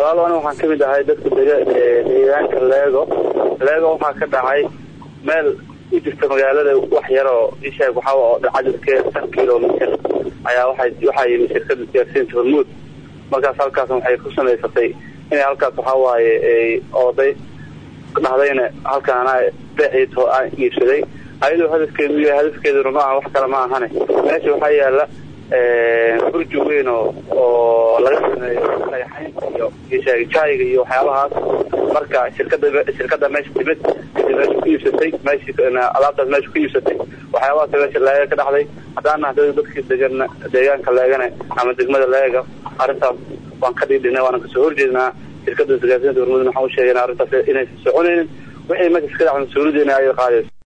walaalo aniga waxaan kamid ahay dadka dega deegaanka leego leego waxaa ka dhacay meel u jirta magaalada wax yaroo isheeg waxaa oo cadadkeeda shan kilomitr ayaa waxay waxaa yimi shirkada isgaarsiinta hormuud markaas halkaas waxay ku samaysatay inay halkaas waxaa waaye ooday dhahdayna halkaan anaa beexii aan iibsaday ayadoo hadafkeedu yahay hadafkeeduna ma aha wax kale ma ahane meesha waxaa yaala burji weyn oo oo laga sameeyo dhagaxaynta iyo jaayiga iyo waxyaabahaas marka shirkada shirkada meesha timid kadib meesha ku iibsatay meeshi alaabtaas meesha ku iibsatay waxyaabahaas meesha leega ka dhacday haddaan nahay dadkii degan deegaanka leegane ama degmada leega arrintaas waan ka dhiidhinay waana kasoo horjeednaa shirkada isgaarsiinta hormudna waxaan u sheegayna arrintaas inaysan soconaynin wixii meesha iska dhaca mas-uuliyadeena ay qaadayso